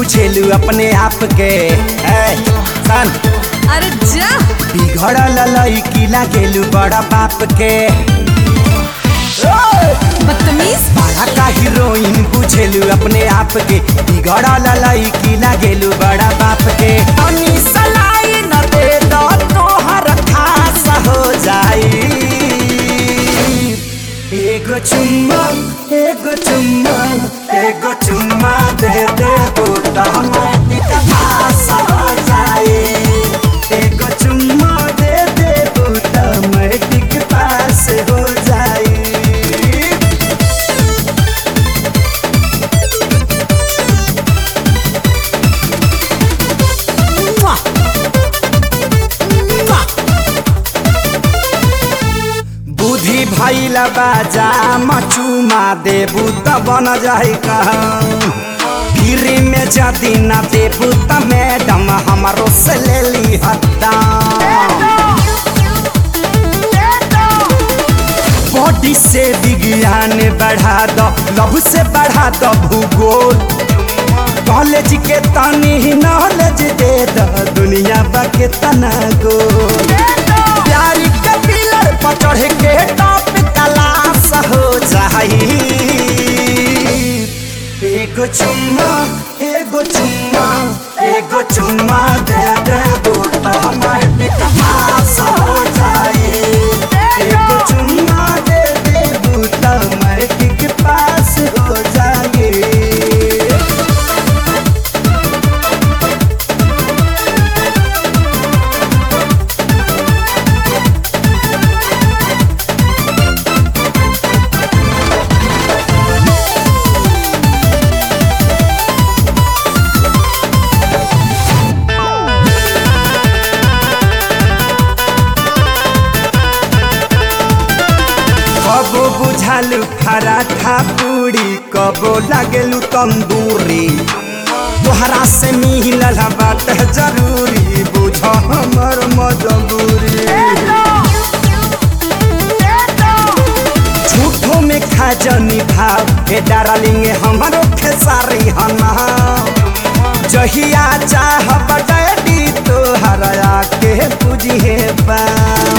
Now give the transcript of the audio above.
बुझेलू अपने आप के ए, सन अरे जा बिगड़ल लड़की लागेलू बड़ा बाप के बदतमीज बड़ा का हीरोइन बुझेलू अपने आप के बिगड़ल लड़की लागेलू बड़ा बाप के तनी सलाई न दे दो तोहर खास हो जाई एगो चुम्मा एगो चुम्मा एगो चुम्मा दे दे बूटा पास हो जाई एगो चुम्मा दे दे बूटा मैटिक पास हो जाई बुद्धि भैल बाजा मचुमा देबू त बन जाई गिरी में जदी न देबू त मैडम हमारो से ले ली हत्ता बॉडी से विज्ञान बढ़ा दो लव से बढ़ा दो भूगोल कॉलेज के तनी नॉलेज दे दो दुनिया बा के तना गोल प्यारी के पिलर पर चढ़ के टॉप तलाश हो जाई एगो चुम्मा एगो चुम्मा एगो चुम्मा दे दे बूटा माटी पास हो जाई एगो चुम्मा दे दे बूटा माटी के पास हो जाई कबो बुझालू पराठा पूरी कबो लागेलू तंदूरी तोहरा से मिलल बात जरूरी बुझ हमर मजबूरी झूठो में खा जनी भाव हे डार्लिंग हमारो खेसारी हना जहिया चाह बड़ी तोहरा के बुझे बा